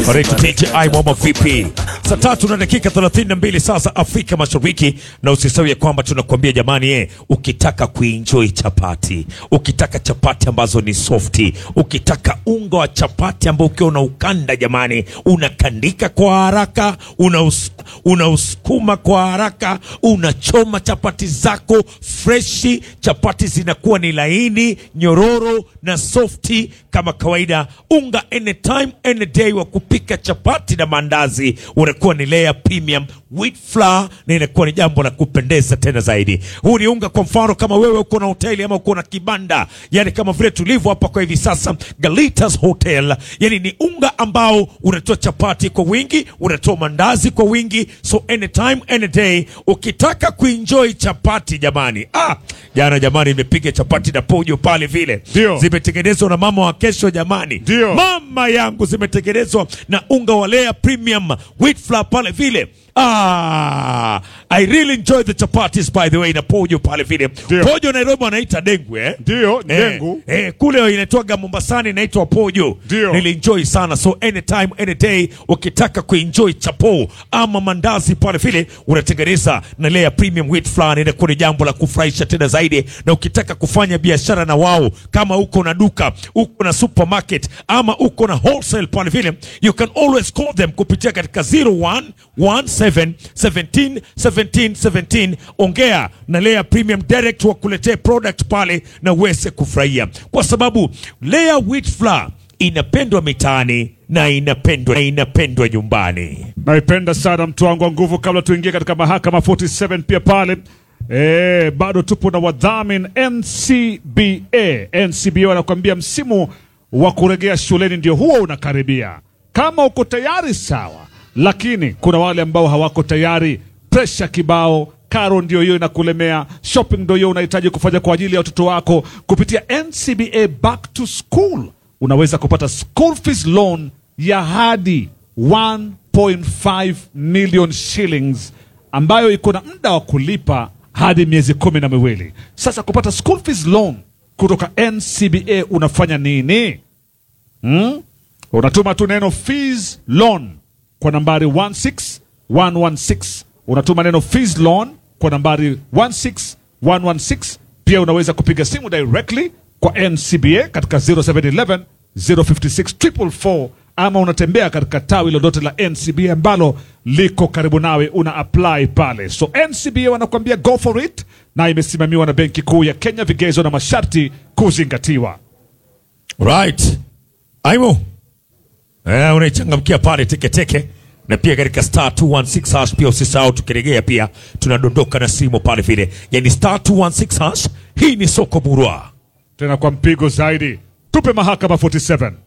Karibu TTI Mama vipi? Saa tatu na dakika 32 saa za Afrika Mashariki, na usisahau ya kwamba tunakuambia jamani, eh, ukitaka kuenjoy chapati, ukitaka chapati ambazo ni softi, ukitaka unga wa chapati ambao ukiwa unaukanda jamani, unakandika kwa haraka, unaus, unausukuma kwa haraka, unachoma chapati zako freshi, chapati zinakuwa ni laini, nyororo na softi kama kawaida. Unga anytime any day wa kupika chapati na maandazi unakuwa ni layer premium wheat flour, na inakuwa ni jambo la kupendeza tena zaidi. Huu ni unga, kwa mfano kama wewe uko na hoteli ama uko na kibanda, yani kama vile tulivyo hapa kwa hivi sasa Galitas Hotel, yani ni unga ambao unatoa chapati kwa wingi, unatoa mandazi kwa wingi, so anytime any day ukitaka kuenjoy chapati jamani. Ah, jana jamani, nimepiga chapati na pojo pale vile, Ndio. zimetengenezwa na mama wa kesho jamani, Ndio. mama yangu, zimetengenezwa na unga wa Lea Premium wheat flour pale vile. Ah, I really enjoy the chapatis by the way, na pojo pale vile. Ndio. Pojo Nairobi wanaita dengu eh? Ndio, Eh, dengu. Eh, kule inaitwaga Mombasani inaitwa pojo. Ndio. Nilienjoy sana, so anytime any day ukitaka kuenjoy chapo ama mandazi pale vile unatengeneza na Lea Premium wheat flour, na inakuwa ni jambo la kufurahisha tena zaidi. Na ukitaka kufanya biashara na wao, kama uko na duka, uko na supermarket ama uko na wholesale pale vile, you can always call them kupitia katika 0117 17 17 17. Ongea na Lea Premium direct wakuletee product pale na uweze kufurahia, kwa sababu Lea wheat flour inapendwa mitaani na inapendwa na inapendwa nyumbani. naipenda sana mtu wangu wa nguvu. Kabla tuingie katika mahakama 47 pia pale e, bado tupo na wadhamin NCBA. NCBA wanakuambia msimu wa kurejea shuleni ndio huo unakaribia. Kama uko tayari sawa, lakini kuna wale ambao hawako tayari, presha kibao karo ndio hiyo inakulemea, shopping ndio hiyo unahitaji kufanya kwa ajili ya watoto wako. Kupitia NCBA Back to School unaweza kupata school fees loan ya hadi 1.5 million shillings ambayo iko na muda wa kulipa hadi miezi kumi na miwili. Sasa kupata school fees loan kutoka NCBA unafanya nini? Hmm? Unatuma tu neno fees loan kwa nambari 16116. Unatuma neno fees loan kwa nambari 16116. Pia unaweza kupiga simu directly kwa NCBA katika 0711 056 444 ama unatembea katika tawi lolote la NCBA ambalo liko karibu nawe, una apply pale. So NCBA wanakuambia go for it, na imesimamiwa na Benki Kuu ya Kenya, vigezo na masharti kuzingatiwa. Right. Aimo. Eh, unaichangamkia pale teketeke na pia katika star 216 hash pia usisahau, tukirejea pia tunadondoka na simu pale vile, yani star 216 hash. Hii ni soko murwa. Tena kwa mpigo zaidi, tupe mahakama 47.